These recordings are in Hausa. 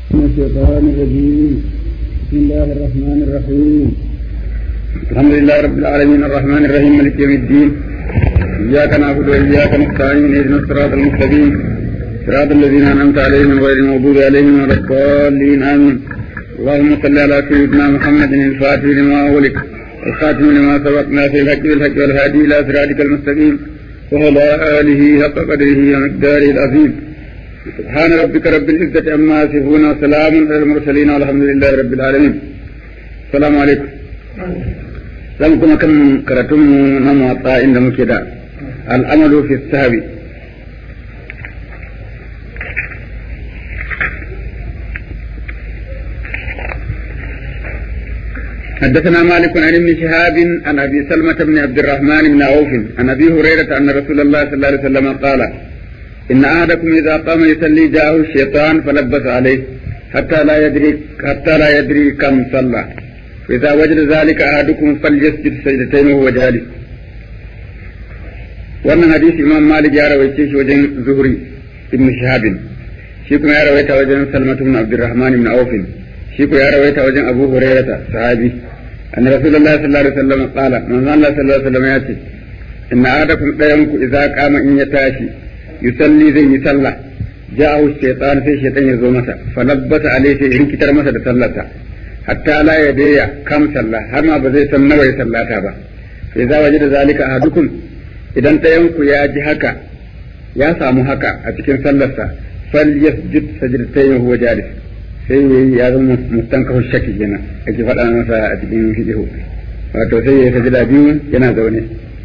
من الشيطان الرجيم بسم الله الرحمن الرحيم الحمد لله رب العالمين الرحمن الرحيم مالك يوم الدين إياك نعبد وإياك نستعين اهدنا الصراط المستقيم صراط الذين أنعمت عليهم غير المغضوب عليهم ولا الضالين آمين اللهم صل على سيدنا محمد الفاتح لما أغلق الخاتم لما سبق ناصر الحق بالحق والهادي إلى صراطك المستقيم وعلى آله حق قدره ومقداره العظيم سبحان ربك رب العزة عما يصفون وسلام على المرسلين والحمد لله رب العالمين السلام عليكم zan kuma kan karatunmu na motsa inda muke da al'amalu fi sahabi حدثنا مالك عن ابن شهاب عن ابي سلمة بن عبد الرحمن بن عوف عن ابي هريرة ان رسول الله صلى الله عليه وسلم قال ان احدكم اذا قام يصلي جاءه الشيطان فلبس عليه حتى لا يدري حتى لا يدري كم صلى فإذا وجد ذلك أحدكم فليسجد سجدتين وهو جالس wannan hadisi imam malik ya rawaice shi wajen zuhri ibn shahabin shi kuma ya rawaita wajen salmatu ibn abdurrahman ibn auf shi kuma ya rawaita wajen abu hurairata sahabi anna rasulullahi sallallahu alaihi wasallam qala manzo Allah sallallahu alaihi wasallam ya ce inna ahadakum dayanku idza qama in ya tashi yusalli zai yi sallah ja'ahu shaytan sai shaytan ya zo masa falabbata alaihi sai rikitar masa da sallarsa hatta la ya daya kam sallah har ma ba zai san nawa ya sallata ba sai za waje da zalika ahadukum idan ɗayan ku ya ji haka ya samu haka a cikin sallarsa fal yasjud sajdatayn huwa jalis sai yayi ya zama mustankahu shakki kenan ake faɗa masa a cikin fiqhu wato sai ya sajda biyu yana zaune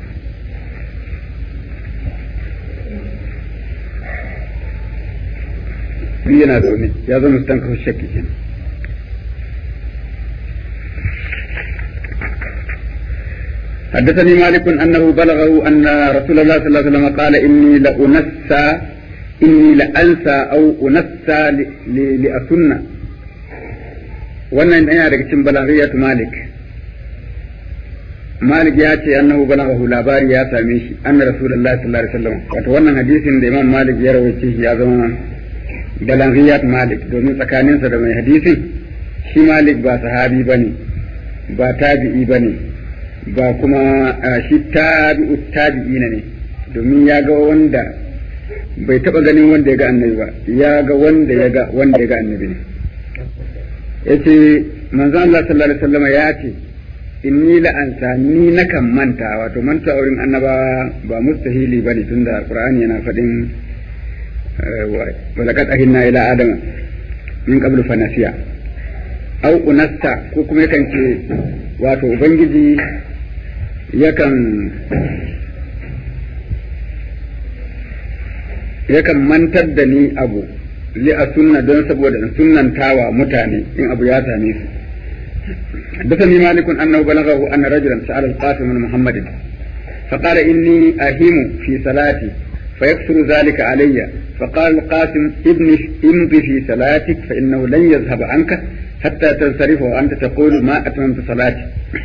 yana zaune ya zama mustankahu shakki kenan حدثني مالك أنه بلغه أن رسول الله صلى الله عليه وسلم قال إني لأنسى إني لأنسى أو أنسى لأسنة wannan yana daga cikin balaghiyat malik malik ya ce annahu balaghahu labari ya same shi anna rasulullahi sallallahu alaihi wasallam wato wannan hadisin da imam malik ya rawaito shi ya zama balaghiyat malik domin tsakaninsa da mai hadisin shi malik ba sahabi bane ba tabi'i bane ba kuma shi tabi'u tabi'ina ne domin ya ga wanda bai taba ganin wanda ya ga annabi ba ya ga wanda ya ga wanda ya ga annabi ne yace manzon Allah sallallahu alaihi wasallam ya ce inni la ansa ni nakan manta wato manta wurin annabawa ba mustahili bane tunda qur'ani yana fadin wa laqad ahinna ila adama min qablu fa nasiya au unasta ko kuma yakan ce wato ubangiji yakan yakan mantar da ni abu li a sunna don saboda in sunnantawa mutane in abu ya same su حدثني مالك انه بلغه ان رجلا سال القاسم بن محمد فقال اني اهم في صلاتي فيكثر ذلك علي فقال القاسم ابني امضي في صلاتك فانه لن يذهب عنك حتى تنصرف وانت تقول ما اتممت صلاتي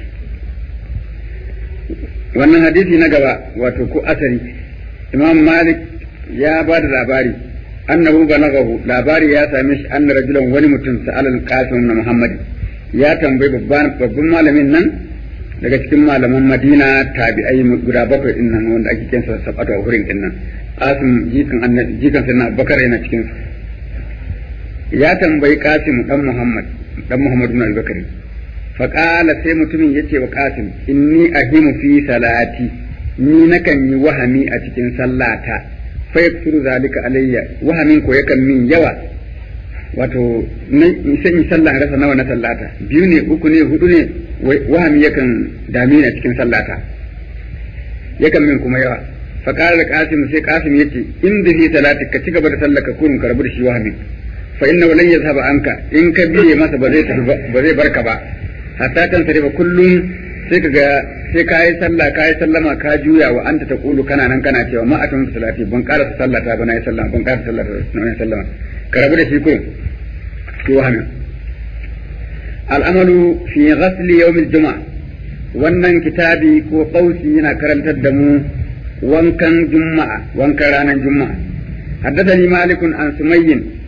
wannan hadisi na gaba wato ko asari imam malik ya ba da labari annahu balaghahu labari ya same shi anna rajulan wani mutum sa'al al-qasim na muhammad ya tambayi babban babban malamin nan daga cikin malaman madina tabi'ai guda bakwai din nan wanda ake kinsa sabatu a hurin din nan qasim jikan annabi jikan sanna bakar yana cikin su ya tambayi qasim dan muhammad dan muhammad ibn al-bakari faƙala sai mutumin ya ce wa ƙasim inni ahimu fi salati ni nakan yi wahami a cikin sallata fa yaksuru zalika alayya wahamin ko yakan min yawa wato sai in sallah rasa nawa na sallata biyu ne uku ne hudu ne wahami yakan dame ni a cikin sallata yakan min kuma yawa faƙala da ƙasim sai ƙasim ya ce in da fi salati ka ci gaba da sallaka kurun ka rabu da shi wahamin fa inna lan yazhaba anka in ka biye masa ba zai ba zai barka ba hatta kan sarifa kullum sai ka ga sai ka yi sallah ka yi sallama ka juya wa anta ta kulu kana nan kana cewa ma atun salati ban ƙara sallata ba na yi sallama ban ƙara sallata ba na yi sallama ka rabu da shi ko ki wahami al'amalu fi ghasli yawmil juma'a wannan kitabi ko qausi yana karantar da mu wankan juma'a wankan ranar juma'a حدثني مالك عن سمي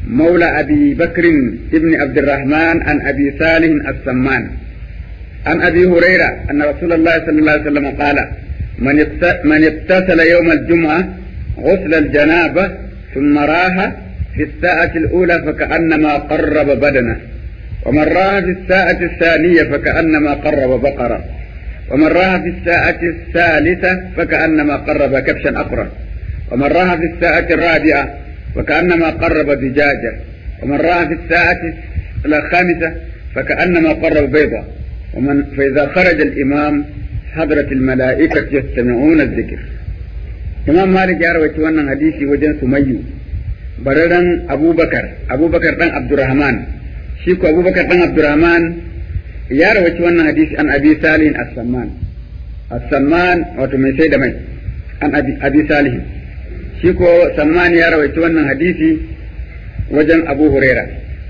مولى أبي بكر ابن عبد الرحمن عن أبي صالح السمان عن أبي هريرة أن رسول الله صلى الله عليه وسلم قال من من اغتسل يوم الجمعة غسل الجنابة ثم راح في الساعة الأولى فكأنما قرب بدنه ومن راح في الساعة الثانية فكأنما قرب بقرة ومن راح في الساعة الثالثة فكأنما قرب كبشا أقرا ومن راح في الساعة الرابعة فكأنما قرب دجاجة ومن راح في الساعة الخامسة فكأنما قرب بيضة ومن فإذا خرج الإمام حضرت الملائكة يستمعون الذكر إمام مالك يا رويت وانا حديثي وجن سميو بررن أبو بكر أبو بكر بن عبد الرحمن شيكو أبو بكر بن عبد الرحمن يا رويت وانا حديثي عن أبي صالح السمان السمان وتمي سيد مي عن أبي, أبي صالح شيكو سمان يا رويت وانا حديثي وجن أبو هريرة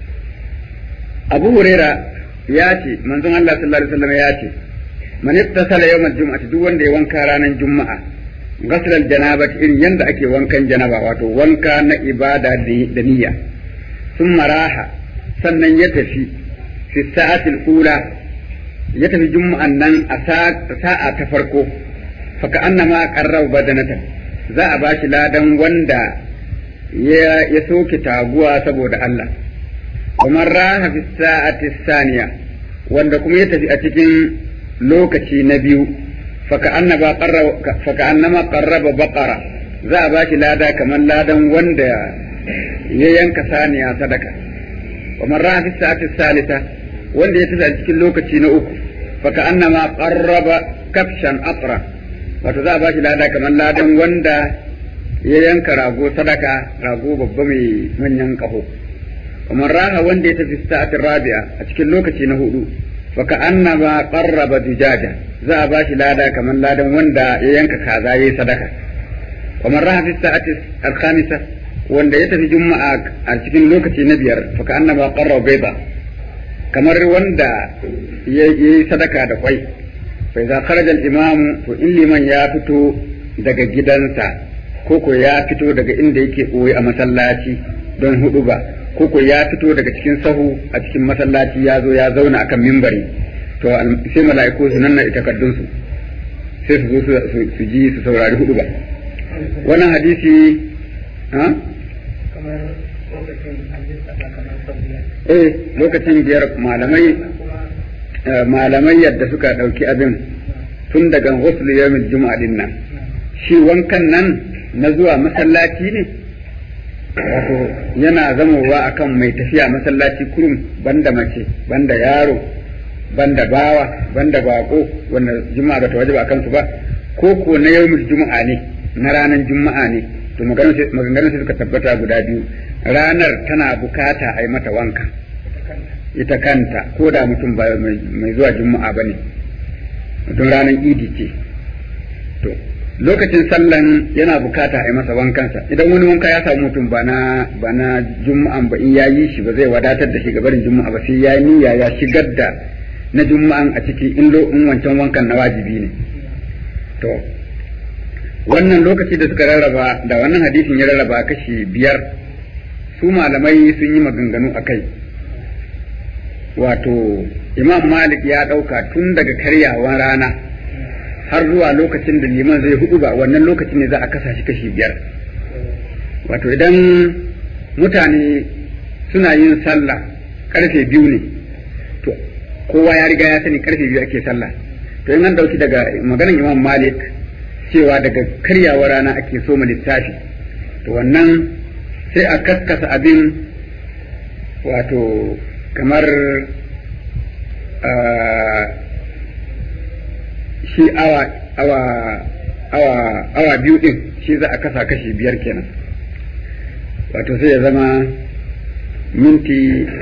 أبو هريرة ياتي من ذن الله صلى الله عليه وسلم ياتي man ittasala yawmal jum'ati duk wanda ya wanka ranar juma'a ghasl janabati irin yanda ake wankan janaba wato wanka na ibada da niyya sun maraha sannan ya tafi fi sa'atil ula ya tafi juma'an nan a sa'a ta farko faka annama qarraba badanatan za a bashi ladan wanda ya ya soke taguwa saboda Allah kamar raha fi sa'ati saniya wanda kuma ya tafi a cikin lokaci na biyu faka annama qarraba baqara za a bashi lada kamar ladan wanda ya yanka saniya sadaka wa man raha fi sa'ati salisa wanda ya tafi a cikin lokaci na uku faka annama qarraba kafshan aqra wato za a bashi lada kamar ladan wanda ya yanka rago sadaka rago babba mai manyan kaho wa man raha wanda ya tafi sa'atin rabi'a a cikin lokaci na hudu faka annama qarraba dijaja za a bashi lada kamar ladan wanda ya yanka kaza yayi sadaka wa man raha fi sa'ati al-khamisa wanda ya tafi juma'a a cikin lokaci na biyar faka annama qarraba bayda kamar wanda ya yi sadaka da kwai fa idza kharaja al-imam to in liman ya fito daga gidansa ko ko ya fito daga inda yake koyi a masallaci don hudu ba koko ya fito daga cikin sahu a cikin masallaci ya zo ya zauna akan mimbari to sai mala'iku su nanna takaddunsu sai su zo su ji su saurari hudu ba wannan hadisi ha eh lokacin biyar malamai malamai yadda suka dauki abin tun daga ghusl yawmil juma'a din nan shi wankan nan na zuwa masallaci ne wato yana zamowa akan mai tafiya masallaci kurum banda mace banda yaro banda bawa banda bako wanda juma'a ba ta wajaba akan su ba ko ko na yawmul juma'a ne na ranar juma'a ne to maganganun sai suka tabbata guda biyu ranar tana bukata a yi mata wanka ita kanta ko da mutum ba mai zuwa juma'a ba ne mutum ranar idi ce to lokacin sallan yana bukata a yi masa wankansa idan wani wanka ya samu mutum ba na ba na juma'an ba in ya yi shi ba zai wadatar da shi ga barin juma'a ba sai ya niyya ya shigar da na juma'an a ciki in lo in wancan wankan na wajibi ne to wannan lokaci da suka rarraba da wannan hadisin ya rarraba kashi biyar su malamai sun yi maganganu a kai wato imam malik ya ɗauka tun daga karyawan rana har zuwa lokacin da liman zai hudu ba wannan lokacin ne za a kasa shi kashi biyar wato idan mutane suna yin sallah karfe biyu ne to kowa ya riga ya sani karfe biyu ake sallah to in an dauki daga maganar imam malik cewa daga karyawa rana ake so mu littafi to wannan sai a kaskasa abin wato kamar shi awa awa awa awa biyu din shi za a kasa kashi biyar kenan wato sai ya zama minti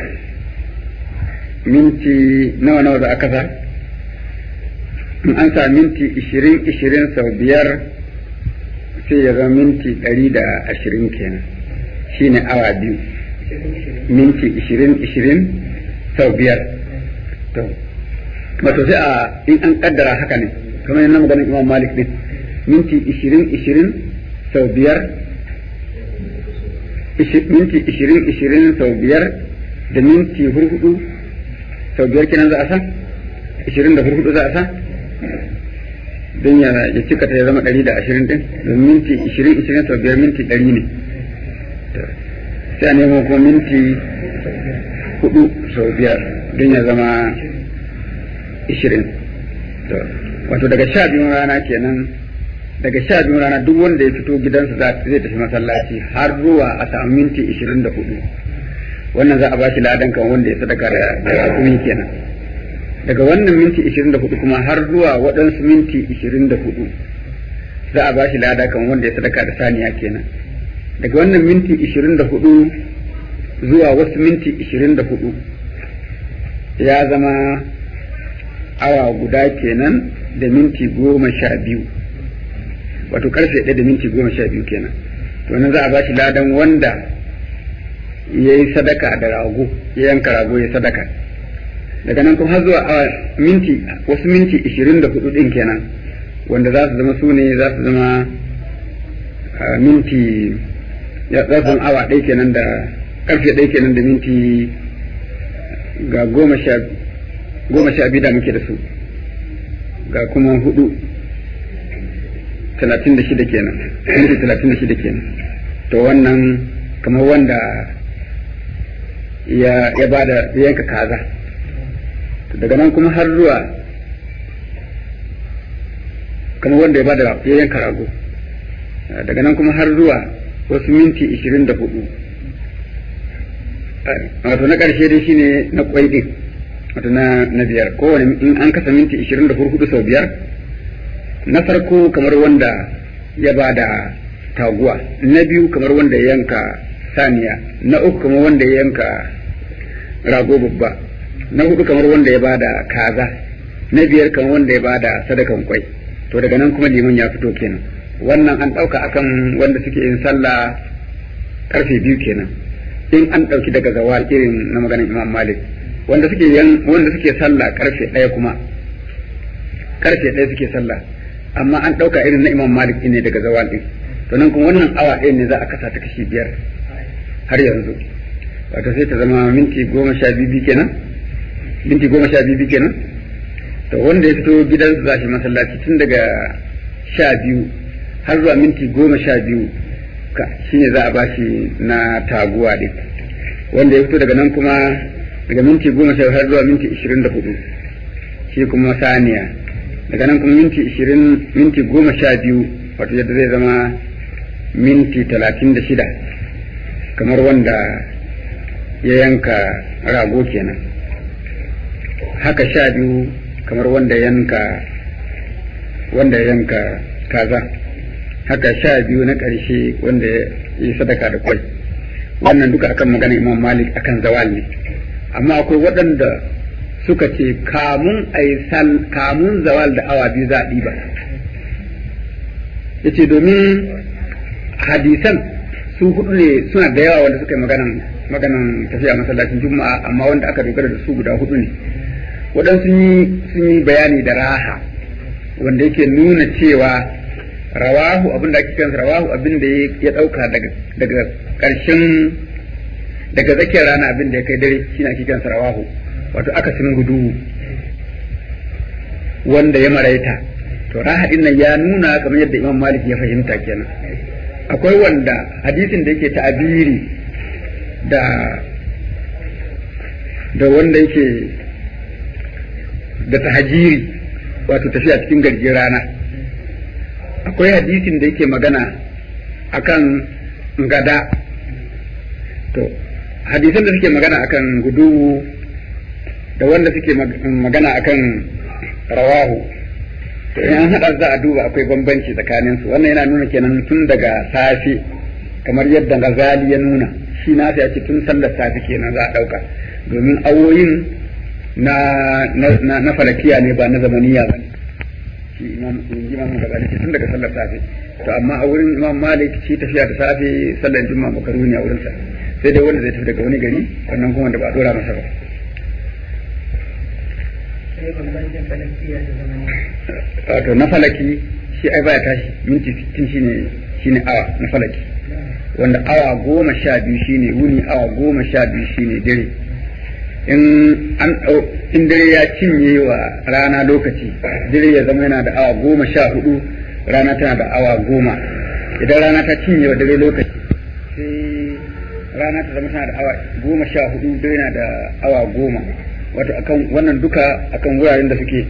minti nawa nawa za a kasa in an sa minti ishirin ishirin sau biyar sai ya zama minti ɗari da ashirin kenan shi ne awa biyu minti ishirin ishirin sau biyar to wato sai a in an kaddara haka ne kamar yana maganin imam malik din minti ishirin ishirin sau biyar minti ishirin ishirin sau biyar da minti hurhudu sau biyar kenan za a sa ishirin da hurhudu za a sa don ya cika ta ya zama ɗari da ashirin ɗin don minti ishirin ishirin sau biyar minti ɗari ne sai a nemo kuma minti hudu sau biyar don ya zama ishirin wato daga sha biyun rana kenan daga sha biyun rana duk wanda ya fito gidansa zai tafi masallaci har zuwa a samu minti ishirin da hudu wannan za a ba shi ladan kan wanda ya sadaka da rakumi kenan daga wannan minti ishirin da hudu kuma har zuwa waɗansu minti ishirin da hudu za a ba shi lada kan wanda ya sadaka da saniya kenan daga wannan minti ishirin da hudu zuwa wasu minti ishirin da hudu ya zama awa guda kenan da minti goma sha biyu wato karfe ɗaya da minti goma sha biyu kenan to nan za a ba shi ladan wanda ya yi sadaka da rago ya yanka rago ya sadaka daga nan kuma har zuwa a minti wasu minti ishirin da hudu ɗin kenan wanda za su zama su ne za su zama minti ya za su zama awa ɗaya kenan da karfe ɗaya kenan da minti ga goma sha goma sha biyu da muke da su ga kuma hudu talatin da shida kenan minti talatin da shida kenan to wannan kamar wanda ya ya bada ya yanka kaza daga nan kuma har zuwa kamar wanda ya bada ya yanka rago daga nan kuma har zuwa wasu minti ishirin da hudu wato na ƙarshe dai shine na kwai din wato na na biyar kowane in an kasa minti ishirin da hudu sau biyar na farko kamar wanda ya bada taguwa na biyu kamar wanda ya yanka saniya na uku kamar wanda ya yanka rago babba na hudu kamar wanda ya bada kaza na biyar kamar wanda ya bada sadakan kwai to daga nan kuma liman ya fito kenan wannan an ɗauka akan wanda suke yin sallah karfe biyu kenan in an ɗauki daga zawal irin na maganin imam malik wanda suke yan wanda suke sallah karfe ɗaya kuma karfe ɗaya suke sallah amma an ɗauka irin na imam malik ne daga zawal ɗin to nan kuma wannan awa ɗaya ne za a kasa ta kashi biyar har yanzu wato sai ta zama minti goma sha biyu kenan minti goma sha biyu kenan to wanda ya fito gidansa za shi masallaci tun daga sha biyu har zuwa minti goma sha biyu shine za a ba shi na taguwa ɗin wanda ya fito daga nan kuma daga minti goma sha har zuwa minti ishirin da hudu shi kuma saniya daga nan kuma minti ishirin minti goma sha biyu wato yadda zai zama minti talatin da shida kamar wanda ya yanka rago kenan haka sha biyu kamar wanda yanka wanda ya yanka kaza haka sha biyu na ƙarshe wanda ya yi sadaka da kwai wannan duka akan magana imam malik akan zawal ne amma akwai waɗanda suka ce kamun sal kamun zawal da awa biyu za a ɗiba yace domin hadisan su hudu ne suna da yawa wanda suka yi maganan maganan tafiya masallacin juma'a amma wanda aka dogara da su guda hudu ne waɗansu sun yi bayani da raha wanda yake nuna cewa rawahu abin da ake kansa rawahu abin da ya ɗauka daga ƙarshen daga tsakiyar rana abin da ya kai dare shi ake kansa rawahu wato akasin gudu wanda ya maraita to raha din nan ya nuna kamar yadda imam malik ya fahimta kenan akwai wanda hadisin da yake ta'abiri da da wanda yake da tahajiri wato tafiya cikin garjin rana akwai hadisin da yake magana akan gada to hadisan da suke magana akan gudu da wanda suke magana akan rawahu to in an haɗa za a duba akwai bambanci tsakanin su wannan yana nuna kenan tun daga safe kamar yadda Ghazali ya nuna shi na ya ce tun sallar safe kenan za a ɗauka domin awoyin na na na falakiya ne ba na zamaniya ba shi imam imam Ghazali ce tun daga sallar safe to amma a wurin imam Malik shi tafiya da safe sallar juma'a makaruni a wurin sa sai dai wanda zai tafi daga wani gari wannan kuma da ba a dora masa ba wato na falaki shi ai baya tashi minti sittin shine shine awa na falaki wanda awa goma sha biyu shine wuni awa goma sha biyu shine dare in an in dare ya cinye wa rana lokaci dare ya zama yana da awa goma sha hudu rana tana da awa goma idan rana ta cinye wa dare lokaci sai rana ta zama tana da awa goma sha hudu dare yana da awa goma wato akan wannan duka akan wuraren da suke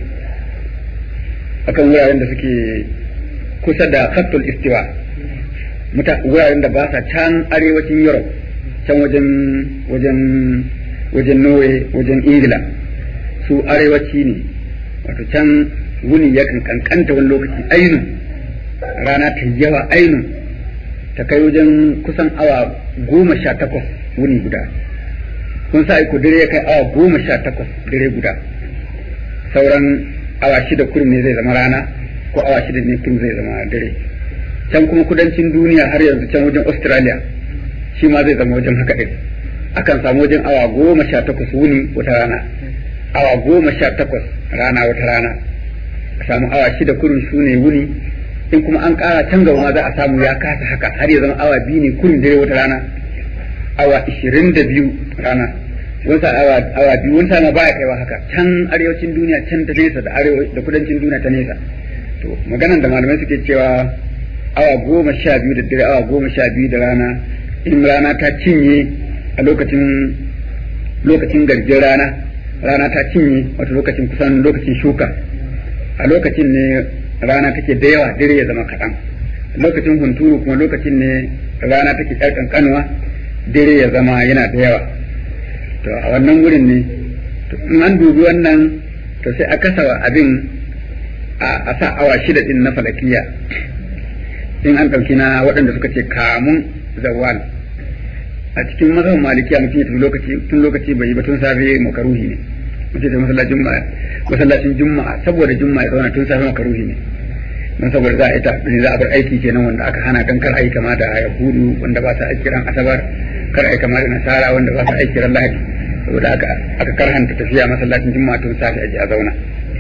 akan wuraren da suke kusa da khattul istiwa muta wuraren da ba sa can arewacin Europe can wajen wajen wajen Norway wajen Ingila su arewaci ne wato can wuni yakan kankanta wani lokaci ainu rana ta yawa ainu ta kai wajen kusan awa goma sha takwas wuni guda kun sa ku dare ya kai awa goma sha takwas dare guda sauran awa shida kurum ne zai zama rana ko awa shida ne kurum zai zama dare can kuma kudancin duniya har yanzu can wajen australia shi ma zai zama wajen haka ɗin akan samu wajen awa goma sha takwas wuni wata rana awa goma sha takwas rana wata rana a samu awa shida kurum su ne wuni in kuma an ƙara can gaba ma za a samu ya kasa haka har ya zama awa biyu ne kurum dare wata rana awa ishirin da biyu rana wata awa awa biyu wata ma baya kaiwa haka can arewacin duniya can ta nesa da arewa da kudancin duniya ta nesa to maganan da malamai suke cewa awa goma sha biyu da dare awa goma sha biyu da rana in rana ta cinye a lokacin lokacin garjin rana rana ta cinye wato lokacin kusan lokacin shuka a lokacin ne rana take da yawa dare ya zama kaɗan lokacin hunturu kuma lokacin ne rana take ƴar ƙanƙanuwa dare ya zama yana da yawa to a wannan wurin ne in an dubi wannan to sai a kasa abin a sa awa shida din na falakiya in an ɗauki na waɗanda suka ce kamun zawal a cikin mazhabin malikiya mutum ya tafi lokaci tun lokaci bai yi ba tun safe makaruhi ne mutum ya masallacin juma'a masallacin juma'a saboda juma'a ya zauna tun safe makaruhi ne don saboda za a ita za a bar aiki kenan wanda aka hana dan kar a yi kama da yahudu wanda ba sa aiki ran asabar kar a yi kama da nasara wanda ba sa aiki ran lahadi saboda aka aka karhanta tafiya masallacin juma'a tun safe a je a zauna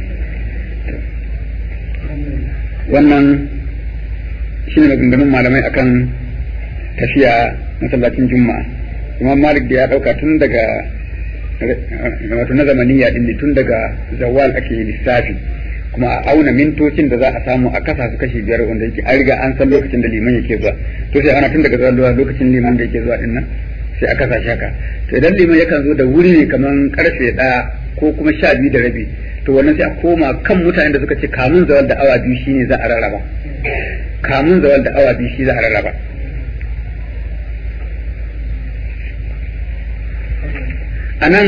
wannan shine maganganun malamai akan tafiya masallacin juma'a imam malik da ya dauka tun daga wato na zamaniya din ne tun daga zawal ake lissafi kuma a auna mintocin da za a samu a kasa su kashi biyar wanda yake an riga an san lokacin da liman yake zuwa to sai ana tun daga zuwa lokacin liman da yake zuwa din nan sai a kasa shaka to idan liman yakan zo da wuri ne kaman karfe ɗaya ko kuma sha biyu da rabi to wannan sai a koma kan mutanen da suka ce kamun zawal da awa biyu shine za a rarraba kamun zawal da awa biyu shi za a rarraba a nan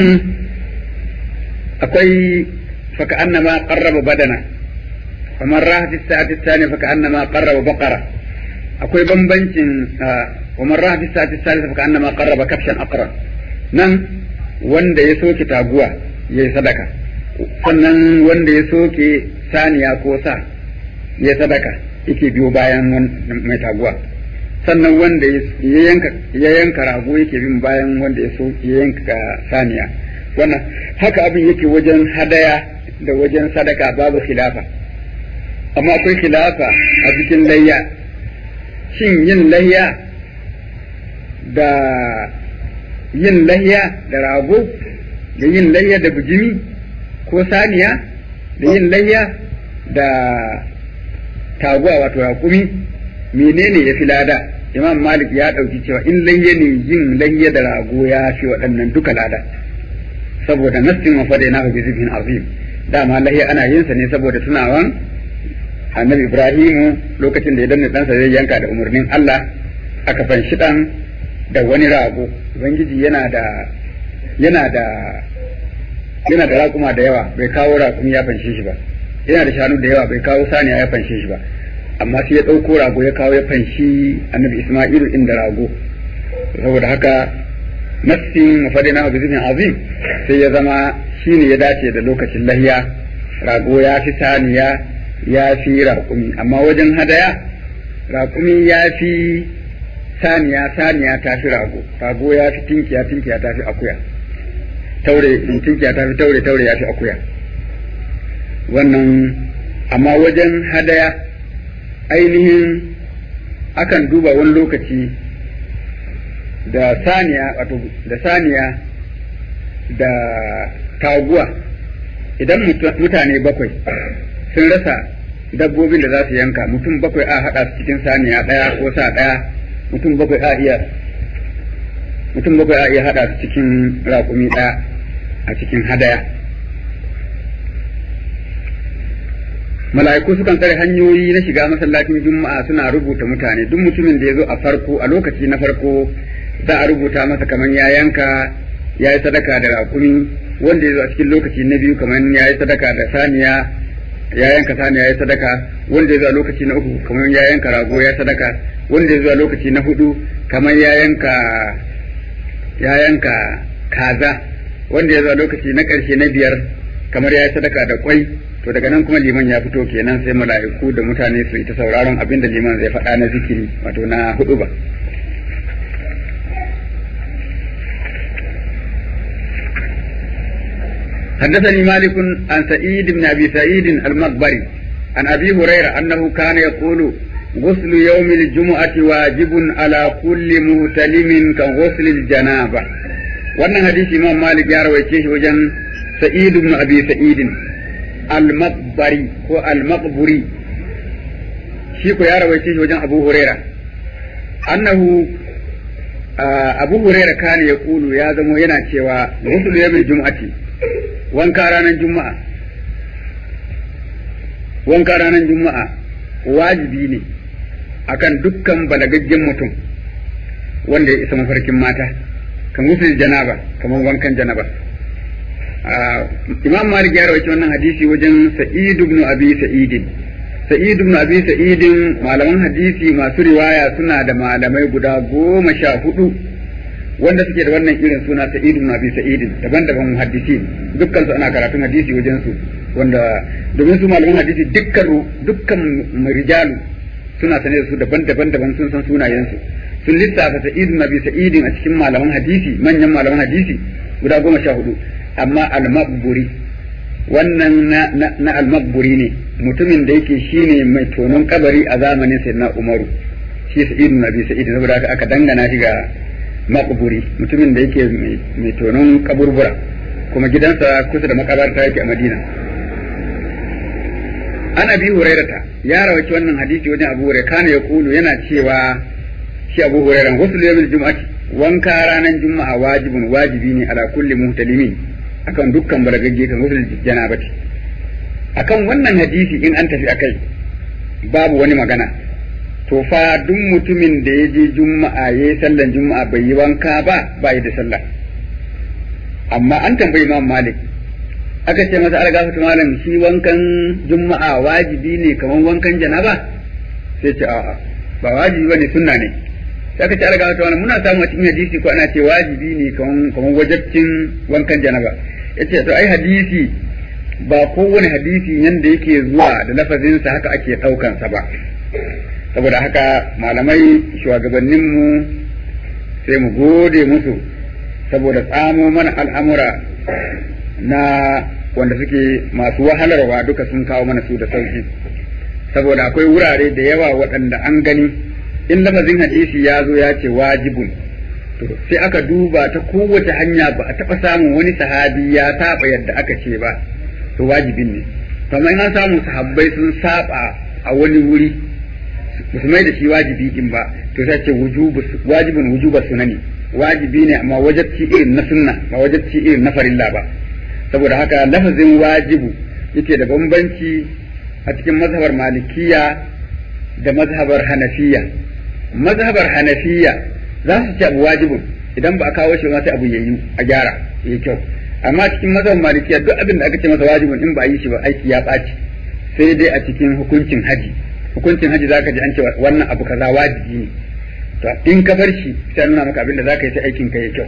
akwai faka annama qarraba badana kamar rahati sa'ati thani faka annama qarraba baqara akwai bambancin kamar rahati sa'ati thani faka annama qarraba kafshan aqra nan wanda ya soke taguwa yayi sadaka sannan wanda ya soke saniya ko sa ya sadaka yake biyo bayan mai taguwa sannan wanda ya yanka ya yanka rago yake bin bayan wanda ya so ya yanka saniya wannan haka abin yake wajen hadaya da wajen sadaka babu khilafa amma akwai khilafa a cikin layya shin yin layya da yin layya da rago da yin layya da bijimi ko saniya da yin layya da taguwa wato raƙumi menene ya fi lada imam malik ya ɗauki cewa in layya ne yin layya da rago ya fi waɗannan duka lada saboda nassin wa fadai na bi zibin azim dama layya ana yin sa ne saboda tunawan annabi ibrahimu lokacin da ya danna ɗansa zai yanka da umarnin allah aka fanshi ɗan da wani rago ubangiji yana da yana da yana da raƙuma da yawa bai kawo raƙumi ya fanshe shi ba yana da shanu da yawa bai kawo saniya ya fanshe shi ba amma sai ya ɗauko rago ya kawo ya fanshi annabi Isma'ilu inda rago saboda haka nassin mafadina bi zibin azim sai ya zama shine ya dace da lokacin lahiya rago ya fi saniya ya fi raƙumi amma wajen hadaya raƙumi ya fi saniya saniya ta fi rago rago ya fi tinkiya tinkiya ta fi akuya taure tinkiya ta fi taure taure ya fi akuya wannan amma wajen hadaya ainihin akan duba wani lokaci da saniya wato da saniya da taguwa idan mutane bakwai sun rasa dabbobin da za su yanka mutum bakwai a haɗa su cikin saniya ɗaya ko sa ɗaya mutum bakwai a iya mutum bakwai a iya haɗa su cikin raƙumi ɗaya a cikin hadaya mala'iku sukan tsare hanyoyi na shiga masallacin juma'a suna rubuta mutane duk mutumin da ya zo a farko a lokaci na farko za a rubuta masa kamar ya yanka ya yi sadaka da raƙumi wanda ya zo a cikin lokaci na biyu kamar ya yi sadaka da saniya ya yanka saniya ya yi sadaka wanda ya zo a lokaci na uku kamar ya yanka rago ya sadaka wanda ya zo a lokaci na hudu kamar ya yanka ya yanka kaza wanda ya zo a lokaci na ƙarshe na biyar kamar ya yi sadaka da kwai to daga nan kuma liman ya fito kenan sai mala'iku da mutane su yi ta sauraron abin da liman zai faɗa na zikiri wato na hudu ba حدثني مالك عن سعيد بن ابي سعيد المقبري عن ابي هريره انه كان يقول غسل يوم الجمعه واجب على كل مهتلم كغسل الجنابه wannan hadisi imam malik ya rawaice shi wajen sa'id ibn abi sa'id al-maqbari ko al-maqburi shi ko ya rawaice shi wajen abu huraira annahu abu huraira kana ya kulu ya zamo yana cewa ghusl yawmil jum'ati wanka ranar juma'a wanka ranar juma'a wajibi ne akan dukkan balagaggen mutum wanda ya isa mafarkin mata kan gusul janaba kamar wankan janaba imam malik ya rawaci wannan hadisi wajen sa'id ibn abi sa'id sa'id ibn abi sa'id malaman hadisi masu riwaya suna da malamai guda goma sha hudu wanda suke da wannan irin suna sa'id ibn abi sa'id daban-daban muhaddisi dukkan su ana karatun hadisi wajen su wanda domin su malaman hadisi dukkan dukkan rijalu suna sane da su daban-daban daban sun san sunayen su sun lissafa sa'id ibn abi sa'id a cikin malaman hadisi manyan malaman hadisi guda goma sha hudu amma al-maqburi wannan na, na, na al-maqburi ne mutumin da yake shine mai tonon kabari a zamanin sayyidina umaru shi sa'id ibn abi sa'id saboda haka aka dangana shi ga makuburi mutumin da yake mai tonon kaburbura kuma gidansa kusa da makabarta yake a madina an abi hurairata ya rawaci wannan hadisi wajen abu hurairah kana ya kulu yana cewa shi abu hurairah wasu yawmil jum'ati wanka ranar juma'a wajibun wajibi ne ala kulli muhtalimin akan dukkan balagagge kan wasu janabati akan wannan hadisi in an tafi akai babu wani magana to fa duk mutumin da ya je juma'a ya yi sallan juma'a bai yi wanka ba ba yi da sallah amma an tambayi imam malik aka ce masa algafatu malam shi wankan juma'a wajibi ne kamar wankan janaba sai ce a'a ba wajibi bane sunna ne sai aka ce algafatu malam muna samu a cikin hadisi ko ana ce wajibi ne kamar wajabcin wankan janaba yace to ai hadisi ba kowane hadisi yanda yake zuwa da lafazinsa haka ake ɗaukansa ba saboda haka malamai shugabanninmu sai mu gode musu saboda tsamo mana al'amura na wanda suke masu wahalarwa duka sun kawo mana su da sauki saboda akwai wurare da yawa waɗanda an gani in lafazin hadisi ya zo ya ce wajibun to sai aka duba ta kowace hanya ba a taɓa samun wani sahabi ya saba yadda aka ce ba to wajibin ne to amma in an samu sahabbai sun saba a wani wuri ba su mai da shi wajibi din ba to sai ce wajibin wujuba sunani wajibi ne amma wajabci irin na sunna ba wajabci irin na farilla ba saboda haka lafazin wajibu yake da bambanci a cikin mazhabar malikiya da mazhabar hanafiya mazhabar hanafiya za su ci abu wajibin idan ba a kawo shi ma sai abu yayi a gyara yayi kyau amma cikin mazhabar malikiya duk abin da aka ce masa wajibin in ba a yi shi ba aiki ya ɓaci sai dai a cikin hukuncin haji hukuncin haji zaka ji an ce wannan abu kaza wajibi ne to in ka bar shi sai nuna maka abin da zaka yi sai aikin ka ya kyau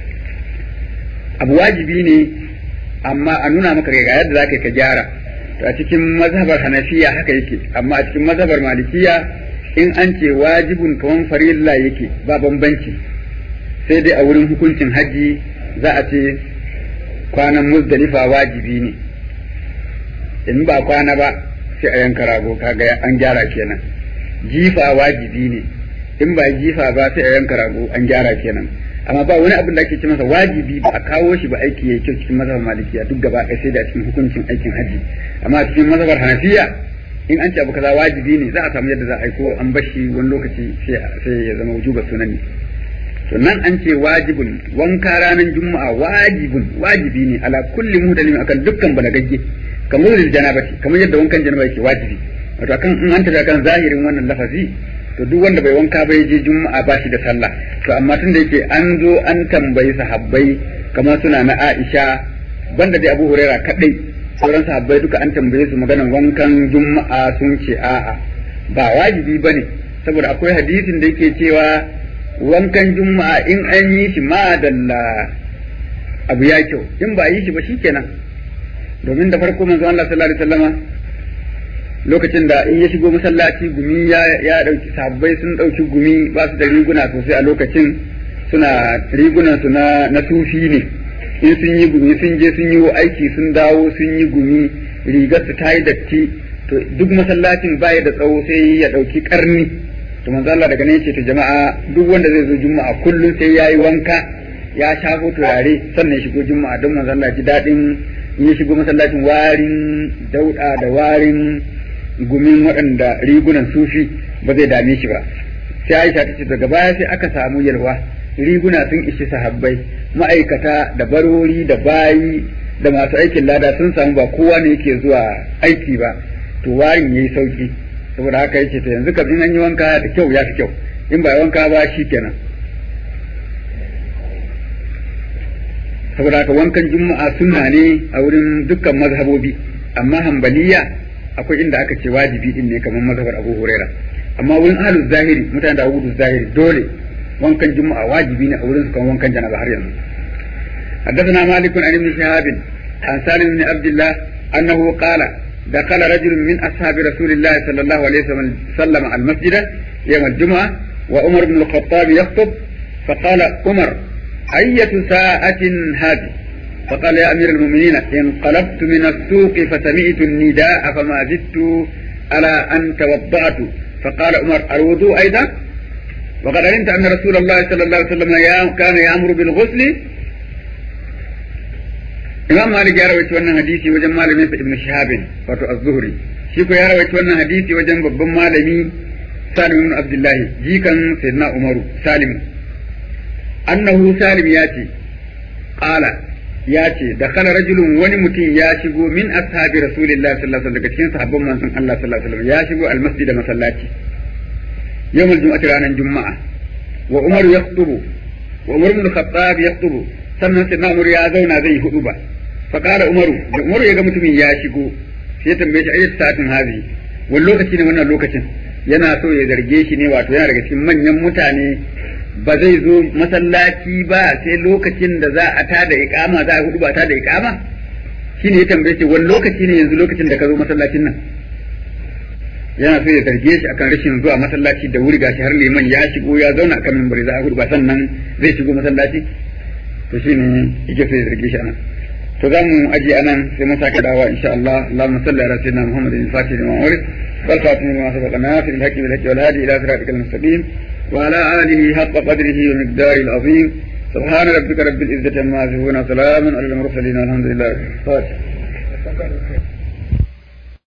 abu wajibi ne amma a nuna maka ga yadda zaka yi ka gyara to a cikin mazhabar hanafiya haka yake amma a cikin mazhabar malikiya in an ce wajibun kaman farilla yake ba bambanci sai dai a wurin hukuncin haji za a ce kwanan muzdalifa wajibi ne in ba kwana ba sai a yanka rago kaga an gyara kenan jifa wajibi ne in ba jifa ba sai a yanka rago an gyara kenan amma ba wani abin da ake ce masa wajibi ba a kawo shi ba aiki yayi kyau cikin mazhabar malikiya duk gaba ɗaya sai da cikin hukuncin aikin haji amma cikin mazhabar hanafiya in an ce abu kaza wajibi ne za a samu yadda za a yi ko an bashi wani lokaci sai ya zama wujuba sunan ne to nan an ce wajibun wanka ranar juma'a wajibun wajibi ne ala kulli muhdalim akan dukkan balagagge kamar da janabati kamar yadda wankan janaba yake wajibi wato akan in an tafi akan zahirin wannan lafazi to duk wanda bai wanka bai je juma'a ba shi da sallah to amma tun da yake an zo an tambayi sahabbai kamar suna na Aisha banda dai Abu Huraira kadai sauran sahabbai duka an tambaye su maganan wankan juma'a sun ce a'a ba wajibi bane saboda akwai hadisin da yake cewa wankan juma'a in an yi shi ma dalla abu ya kyau in ba yi shi ba shikenan domin da farko manzo Allah sallallahu alaihi wasallama lokacin da in ya shigo masallaci gumi ya ya dauki sabbai sun dauki gumi ba su da riguna sosai a lokacin suna rigunan su na na sufi ne in sun yi gumi sun je sun yi aiki sun dawo sun yi gumi rigar su ta yi datti to duk masallacin baya da tsawo sai ya dauki karni to manzo Allah daga ne yace to jama'a duk wanda zai zo juma'a kullum sai yayi wanka ya shafo turare sannan ya shigo juma'a don manzo Allah ji dadin in ya shigo masallacin warin dauda da warin gumin waɗanda rigunan sufi ba zai dame shi ba sai Aisha ta ce daga baya sai aka samu yalwa riguna sun ishi sahabbai ma'aikata da barori da bayi da masu aikin lada sun samu ba kowa ne yake zuwa aiki ba to warin yayi sauki saboda haka yace to yanzu kam in an yi wanka da kyau ya fi kyau in ba wanka ba shi kenan saboda haka wankan juma'a sunna ne a wurin dukkan mazhabobi amma hambaliya akwai inda aka ce wajibi din ne kamar mazhabar Abu Huraira amma wurin ahlus zahiri mutane da ahlus zahiri dole wankan juma'a wajibi ne a wurin su kan wankan janaba har yanzu حدثنا مالك عن ابن شهاب عن سالم بن عبد الله انه قال دخل رجل من اصحاب رسول الله صلى الله عليه وسلم المسجد يوم الجمعه وعمر بن الخطاب يخطب فقال عمر أية ساعة هذه فقال يا أمير المؤمنين انقلبت من السوق فسمعت النداء فما زدت على أن توضأت فقال عمر الوضوء أيضا وقد علمت أن رسول الله صلى الله عليه وسلم كان يأمر بالغسل إمام مالك يا رويت wannan hadisi wajen malamin sa Ibn Shihab wato Az-Zuhri shi ko ya rawaita wannan hadisi wajen babban malami Salim ibn Abdullahi jikan Sayyidina Umaru Salim annahu salim ya ce qala ya ce da kana rajulun wani mutum ya shigo min ashabi rasulillahi sallallahu alaihi wasallam daga cikin sahabban manzon Allah sallallahu alaihi wasallam ya shigo almasjid da masallaci yawmul jumu'ati ranar juma'a wa umar yaqtubu wa umar ibn khattab yaqtubu sannan sai umar ya zauna zai hudu ba fa qala umaru da umaru ya ga mutumin ya shigo sai ya tambaye shi ayyat sa'atin hazi wani lokaci ne wannan lokacin yana so ya zarge shi ne wato yana daga cikin manyan mutane ba zai zo masallaci ba sai lokacin da za a tada iqama za a hudu ba tada iqama shine ya tambaye shi wani lokaci ne yanzu lokacin da ka zo masallacin nan yana so ya zarge shi akan rashin zuwa masallaci da wuri gashi har liman ya shigo ya zauna akan minbari za a hudu ba sannan zai shigo masallaci to shine yake so ya zarge shi anan to za mu aje anan sai mun sake dawowa insha Allah Allahumma salli ala sayyidina Muhammadin al-fatih lima urid wal khatim lima sabaqa nafil al-haqqi bil haqqi wal hadi ila siratikal mustaqim وعلى آله حق قدره ومقداره العظيم سبحان ربك رب العزة عما يصفون وسلام على المرسلين والحمد لله